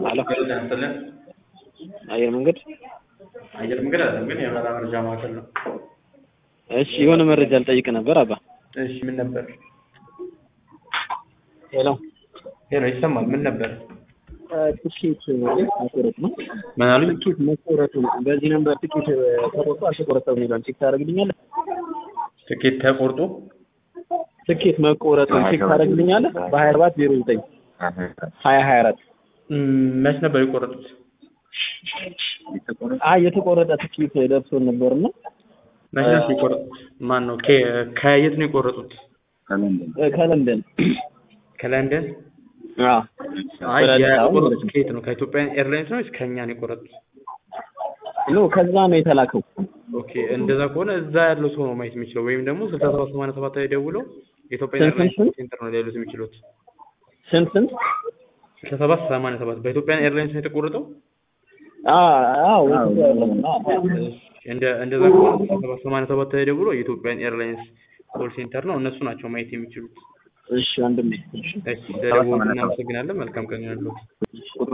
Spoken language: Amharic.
አሎ ጤና ይስጥልን። አየር መንገድ አየር መንገድ አይደለም ግን የበረራ መረጃ ማዕከል ነው። እሺ የሆነ መረጃ ልጠይቅ ነበር አባ እሺ ምን ነበር? ሄሎ ሄሎ ይሰማል። ምን ነበር? ትኬት መቆረጥ ነው ምን አሉኝ? ትኬት መቆረጡ ነው በዚህ ነበር ትኬት ተቆርጦ አልተቆረጠም ይላል ቼክ ታደርግልኛለህ ትኬት ተቆርጦ ትኬት መቆረጡን ቼክ ታደርግልኛለህ በሀያ ሰባት ዜሮ ዘጠኝ ሀያ ሀያ አራት እም፣ መች ነበር የቆረጡት? አይ የተቆረጠ ትኬት ደርሶን ነበርና መች ነበር የቆረጡት? ማን ነው? ከ- ከየት ነው የቆረጡት? ከለንደን ከለንደን። አዎ አይ ወደ አዲስ አበባ ማለት የቆረጡት ነው። ከየት ነው? ከኢትዮጵያ ኤርላይንስ ነው ወይስ ከእኛ ነው የቆረጡት? ኖ ከዛ ነው የተላከው ኦኬ እንደዛ ከሆነ እዛ ያለው ሰው ነው ማየት የሚችለው ወይም ደግሞ ስልሳ ሰባት ሰማንያ ሰባት ላይ ደውለው የኢትዮጵያ ስንት ኤርላይንስ ስንት? ሴንተር ነው ሊያሉት የሚችሉት። ስንት ስንት ስልሳ ሰባት ሰማንያ ሰባት በኢትዮጵያ ኤርላይንስ ነው የተቆረጠው። አዎ እንደ እንደዛ ከሆነ ስልሳ ሰባት ሰማንያ ሰባት ላይ ደውለው የኢትዮጵያን ኤርላይንስ ኮል ሴንተር ነው እነሱ ናቸው ማየት የሚችሉት። እሺ ወንድሜ እሺ ስለደወሉ እናመሰግናለን። መልካም ቀን ይሁንልዎት።